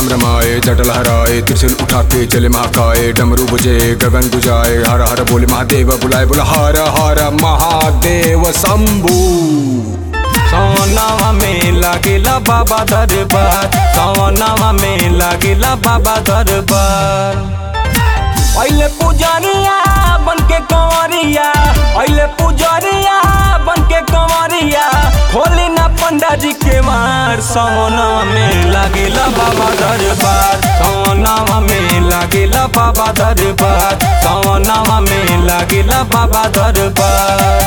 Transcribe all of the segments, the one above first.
राम रमाए जटल हराए त्रिशूल उठा के चले महाकाय डमरू बुझे गगन गुजाए हर हर बोले महादेव बुलाए बोला हर हर महादेव शंभू सवनावा में लागेला बाबा दरबार सवनावा में लागेला बाबा दरबार अइले पुजरिया बन के कंवरिया अइले पुजरिया बन के कंवरिया खोली ना पंडा जी के मार सवनावा में लागेला बाबा दरबार सवनावा में लागेला बाबा दरबार सवनावा में लागेला बाबा दरबार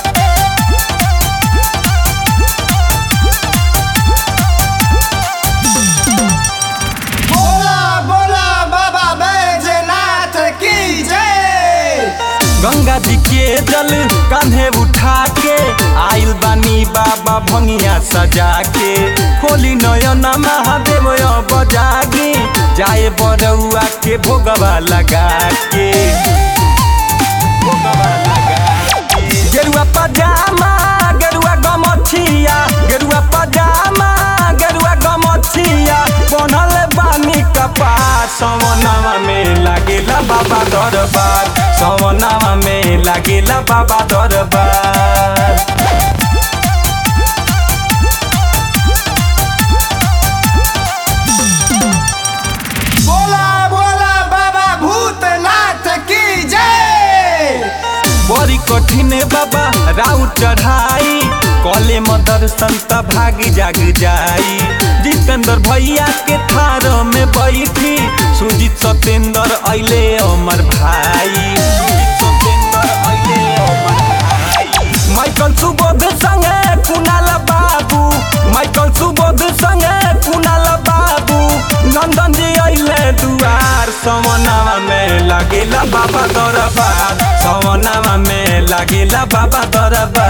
बोला बोला बाबा बैजनाथ की जय गंगा जी के जल कांधे उठा के आइल बानी बाबा भंगिया सजा के खोली नयन महादेव बजागी जाए बरौआ के भोगवा लगा के भोगवा लगा के। गेरुआ पजामा गेरुआ गमछिया गेरुआ पजामा गेरुआ गमछिया बनल बानी कपार सवनावा में लागेला बाबा दरबार सवनावा में लागेला बाबा दरबार बोला बोला बाबा भूतनाथ की जय बड़ी कठिन बाबा राउ चढ़ाई कले में दर्शन त भागी जाग जाई जितेंद्र भैया के थार में बैठी सुजीत सत्येंद्र अइले अमर भाई सुजीत सत्येंद्र अइले अमर भाई माइकल सुबोध संगे कुणाल बाबू माइकल सुबोध संगे कुणाल बाबू नंदन जी अइले दुआर सवनावा में लागेला बाबा दरबार सवनावा में लागेला बाबा दरबार